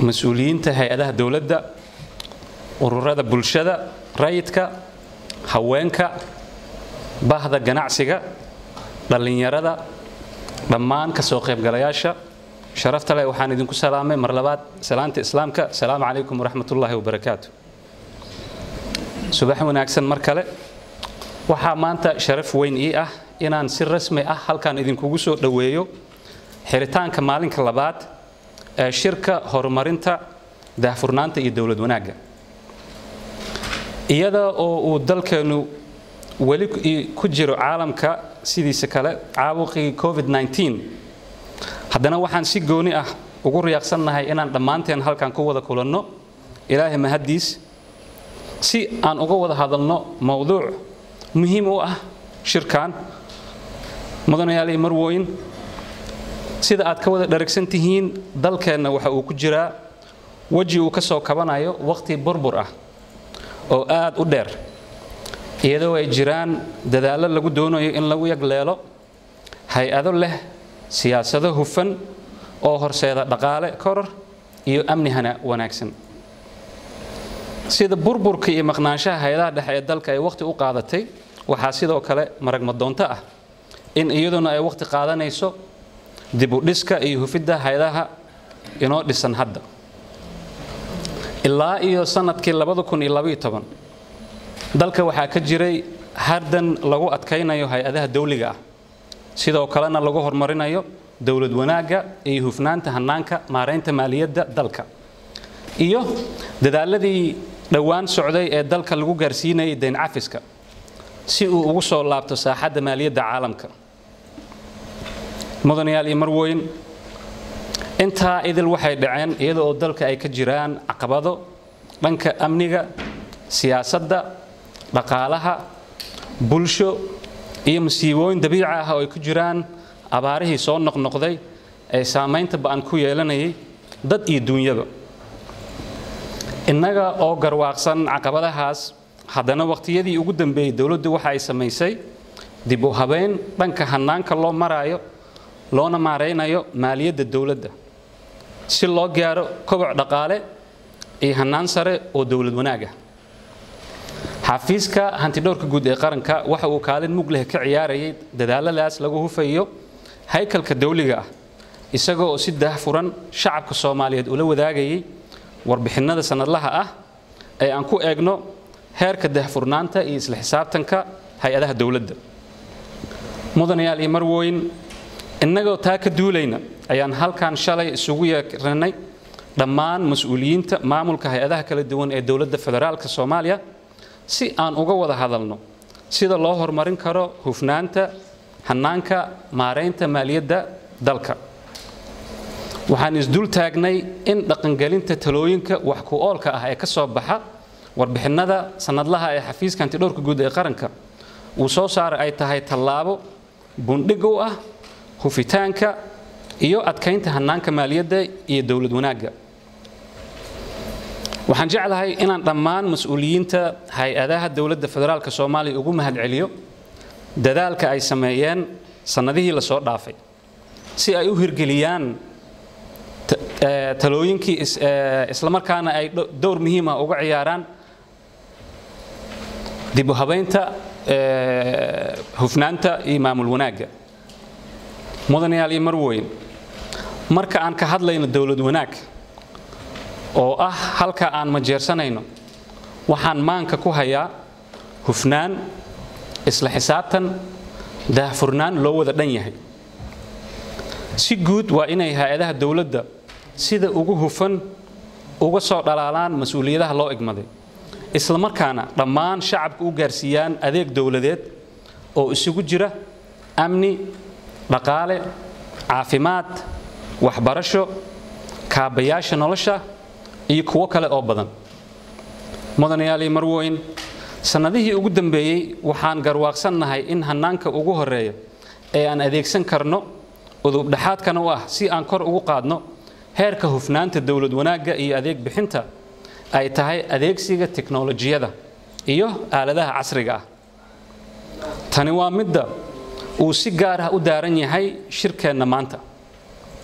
mas-uuliyiinta hay-adaha dowladda ururada bulshada rayidka haweenka bahda ganacsiga dhallinyarada dhammaan ka soo qaybgalayaasha sharafta leh waxaan idinku salaamay mar labaad salaanta islaamka asalaamu calaykum waraxmatullaahi wabarakaatu subax wanaagsan mar kale waxaa maanta sharaf weyn ii ah inaan si rasmi ah halkan idinkugu soo dhoweeyo xiritaanka maalinka labaad ee shirka horumarinta daahfurnaanta iyo dowlad wanaagga iyada oo uu dalkeenu weli ku jiro caalamka sidiisa kale caabuqii covid-19 haddana waxaan si gooni ah ugu riyaaqsannahay inaan dhammaanteen halkan ku wada kulanno ilaahay mahaddiis si aan uga wada hadalno mowduuc muhiim u ah shirkan mudanayaal iyo marwooyin sida aad ka wada dharagsan tihiin dalkeenna waxa uu ku jiraa weji uu ka soo kabanayo waqti burbur ah oo aad u dheer iyadoo ay jiraan dadaallo lagu doonayo in lagu yagleelo hay-ado leh siyaasado hufan oo horseeda dhaqaale koror iyo amnihana wanaagsan sida burburka iyo maqnaanshaha hay-adaha dhexe ee dalka ay wakhti u qaadatay waxaa sidoo kale maragmadoonto ah in iyaduna ay wakhti qaadanayso dib u dhiska iyo hufidda hay-adaha inoo dhisan hadda ilaa iyo sanadkii dalka waxaa ka jiray hardan lagu adkaynayo hay-adaha dawliga ah sidoo kalena lagu horumarinayo dowlad wanaagga iyo hufnaanta hannaanka maaraynta maaliyadda dalka iyo dadaaladii dhowaan socday ee dalka lagu gaarsiinayay dayn cafiska si uu ugu soo laabto saaxadda maaliyadda caalamka mudanayaal iyo marwooyin intaa idil waxay dhaceen iyada oo dalka ay ka jiraan caqabado dhanka amniga siyaasadda dhaqaalaha bulsho iyo masiibooyin dabiici ah oo ay ku jiraan abaarihii soo noqnoqday ee saamaynta ba'an ku yeelanayay dad iyo duunyaba innaga oo garwaaqsan caqabadahaas haddana waqtiyadii ugu dambeeyey dowladdu waxa ay samaysay dib u habeyn dhanka hannaanka loo maraayo loona maaraynayo maaliyadda dowladda si loo gaaro koboc dhaqaale iyo hannaan sare oo dowlad wanaag ah xafiiska hantidhowrka guud ee qaranka waxa uu kaalin mug leh ka ciyaarayay dadaaladaas lagu hufayo haykalka dawliga ah isaga oo si daahfuran shacabka soomaaliyeed ula wadaagayay warbixinnada sannadlaha ah ee aan ku eegno heerka daahfurnaanta iyo isla xisaabtanka hay-adaha dowladda mudanayaal iyo marwooyin innagoo taa ka duulayna ayaan halkan shalay isugu yeeranay dhammaan mas-uuliyiinta maamulka hay-adaha kala duwan ee dowladda federaalka soomaaliya si aan uga wada hadalno sida loo horumarin karo hufnaanta hannaanka maaraynta maaliyadda dalka waxaan isdul taagnay in dhaqangelinta talooyinka wax ku oolka ah ee ka soo baxa warbixinnada sannadlaha ee xafiiska hantidhowrka guud ee qaranka uu soo saaray ay tahay tallaabo bundhig u ah hufitaanka iyo adkaynta hannaanka maaliyadda iyo dowlad wanaagga waxaan jeclahay inaan dhammaan mas-uuliyiinta hay-adaha dowladda federaalka soomaaliya ugu mahadceliyo dadaalka ay sameeyeen sannadihii la soo dhaafay si ay u hirgeliyaan talooyinkii islamarkaana ay dowr muhiima uga ciyaaraan dib u habaynta hufnaanta iyo maamul wanaagga mudanayaal iyo marweyn marka aan ka hadlayno dowlad wanaag oo ah halka aan majeersanayno waxaan maanka ku hayaa hufnaan isla xisaabtan daahfurnaan loo wada dhan yahay si guud waa inay hay-adaha dowladda sida ugu hufan uga soo dhalaalaan mas-uuliyadaha loo igmaday isla markaana dhammaan shacabka u gaarsiiyaan adeeg dowladeed oo isugu jira amni dhaqaale caafimaad waxbarasho kaabayaasha nolosha iyo kuwo kale oo badan mudanayaal iyo marwooyin sannadihii ugu dambeeyey waxaan garwaaqsannahay in hannaanka ugu horeeya ee aan adeegsan karno udubdhaxaadkana u ah si aan kor ugu qaadno heerka hufnaanta dowlad wanaagga iyo adeeg bixinta ay tahay adeegsiga teknolojiyada iyo aaladaha casriga ah tani waa midda uu si gaar ah u daaran yahay shirkeenna maanta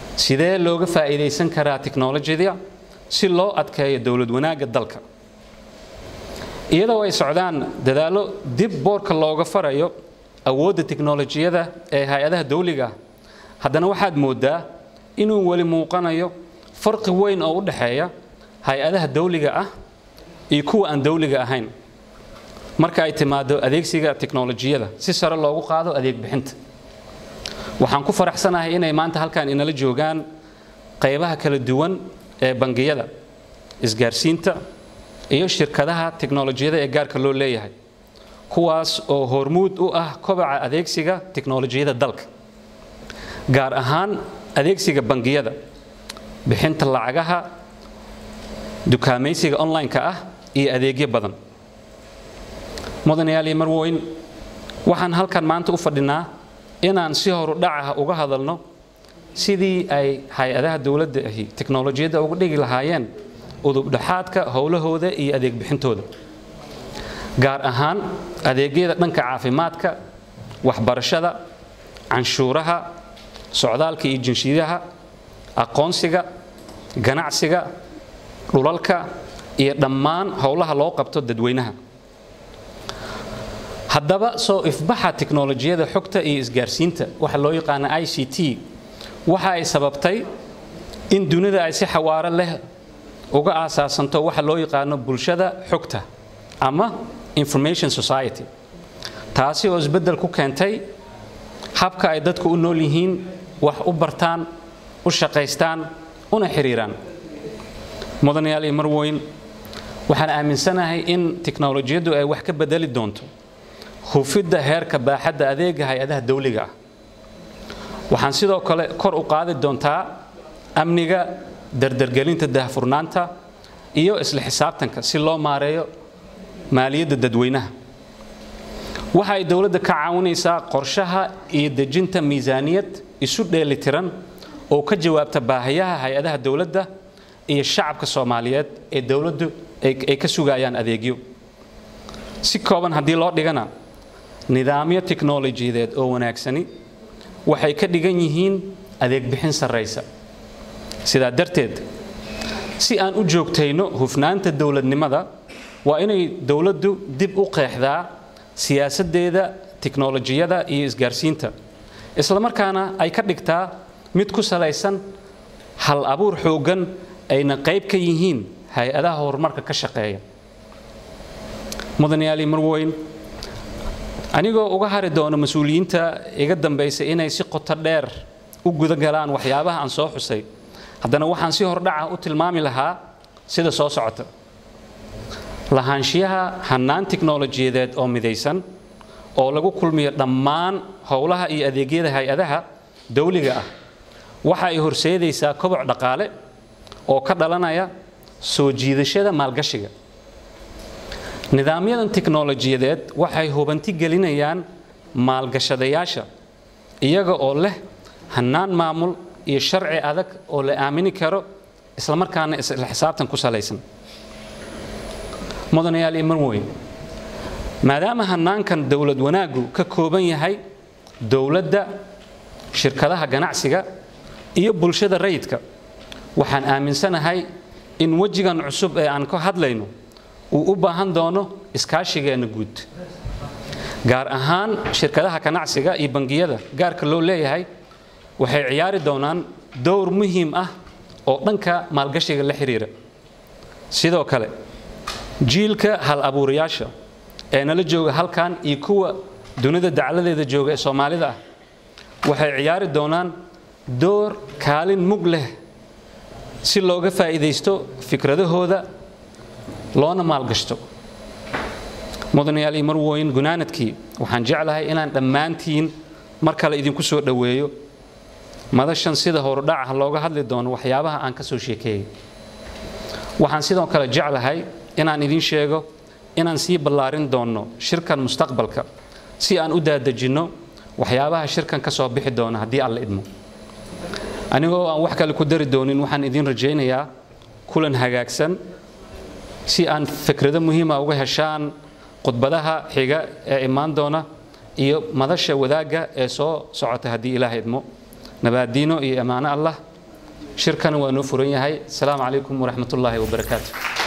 sidee looga faa'iidaysan karaa tiknolojiyada si loo adkeeyo dowlad wanaagga dalka iyadoo ay socdaan dadaallo dib boorka looga farayo awoodda tiknolojiyada ee hay-adaha dawliga ah haddana waxaad mooddaa inuu weli muuqanayo farqi weyn oo u dhexeeya hay-adaha dawliga ah iyo kuwa aan dawliga ahayn marka ay timaado adeegsiga tiknolojiyada si sare loogu qaado adeeg bixinta waxaan ku faraxsanahay inay maanta halkan inala joogaan qaybaha kala duwan ee bangiyada isgaarsiinta iyo shirkadaha tiknolojiyada ee gaarka loo leeyahay kuwaas oo hormuud u ah kobaca adeegsiga tiknolojiyada dalka gaar ahaan adeegsiga bangiyada bixinta lacagaha dukaamaysiga online-ka ah iyo adeegyo badan mudanayaal iyo marweyn waxaan halkan maanta u fadhinaa inaan si horu dhacaha uga hadalno sidii ay hay-adaha dowladda ahi tiknolojiyadda uga dhigi lahaayeen udubdhaxaadka howlahooda iyo adeeg bixintooda gaar ahaan adeegyada dhanka caafimaadka waxbarashada canshuuraha socdaalka iyo jinshiyaha aqoonsiga ganacsiga dhulalka iyo dhammaan howlaha loo qabto dadweynaha haddaba soo ifbaxa tiknolojiyada xogta iyo isgaarsiinta waxa loo yaqaana i c t waxa ay sababtay in dunida ay si xawaaro leh uga aasaasanto waxa loo yaqaano bulshada xogta ama information society taasi oo isbeddel ku keentay habka ay dadku u nool yihiin wax u bartaan u shaqaystaan una xiriiraan mudanayaal iyo marweyn waxaan aaminsanahay in tiknolojiyaddu ay wax ka bedeli doonto hufidda heerka baaxadda adeega hay-adaha dawliga ah waxaan sidoo kale kor u qaadi doontaa amniga dardargelinta dahfurnaanta iyo isla xisaabtanka si loo maareeyo maaliyadda dadweynaha waxa ay dowladda ka caawinaysaa qorshaha iyo dejinta miisaaniyad isu dheelitiran oo ka jawaabta baahiyaha hay-adaha dowladda iyo shacabka soomaaliyeed ee dowladdu ay ka sugayaan adeegyo si kooban haddii loo dhigana nidaamyo tiknolojiyadeed oo wanaagsani waxay ka dhigan yihiin adeeg bixin sarraysa sidaa darteed si aan u joogtayno hufnaanta dowladnimada waa inay dowladdu dib u qeexdaa siyaasaddeeda tiknolojiyada iyo isgaarsiinta islamarkaana ay ka dhigtaa mid ku salaysan hal abuur xooggan ayna qayb ka yihiin hay-adaha horumarka ka shaqeeya mudanayaali marweyn anigoo uga hari doono mas-uuliyiinta iga dambaysa inay si qoto dheer u guda galaan waxyaabaha aan soo xusay haddana waxaan si hordhaca u tilmaami lahaa sida soo socota lahaanshiyaha hannaan tiknolojiyadeed oo midaysan oo lagu kulmiyo dhammaan howlaha iyo adeegyada hay-adaha dawliga ah waxa ay horseedaysaa koboc dhaqaale oo ka dhalanaya soo jiidashada maalgashiga nidaamyadan tiknolojiyadeed waxay hubanti gelinayaan maalgashadayaasha iyaga oo leh hannaan maamul iyo sharci adag oo la aamini karo islamarkaana isla xisaabtan ku salaysan mudanayaal iyo marweyn maadaama hannaankan dowlad wanaaggu ka kooban yahay dowladda shirkadaha ganacsiga iyo bulshada rayidka waxaan aaminsanahay in wejigan cusub ee aan ka hadlayno uu u baahan doono iskaashigeenna guud gaar ahaan shirkadaha ganacsiga iyo bangiyada gaarka loo leeyahay waxay ciyaari doonaan dowr muhiim ah oo dhanka maalgashiga la xiriira sidoo kale jiilka hal abuurayaasha ee nala jooga halkan iyo kuwa dunida dacladeeda jooga ee soomaalida ah waxay ciyaari doonaan door kaalin mug leh si looga faa'iidaysto fikradahooda loona maalgashto mudanayaal iyo marweyn gunaanadkii waxaan jeclahay inaan dhammaantiin mar kale idinku soo dhoweeyo madashan sida horudhaca looga hadli doono waxyaabaha aan ka soo sheekeeyey waxaan sidoo kale jeclahay inaan idiin sheego inaan sii ballaarin doonno shirkan mustaqbalka si aan u daadejinno waxyaabaha shirkan ka soo bixi doona haddii alla idmo anigoo aan wax kale ku dari doonin waxaan idiin rajaynayaa kulan hagaagsan si aan fikrado muhiima uga heshaan khudbadaha xiga ee imaan doona iyo madasha wadaagga ee soo socota haddii ilaah idmo nabaadiino iyo ammaano allah shirkana waa noo furan yahay asalaamu calaykum waraxmatullaahi wabarakaatu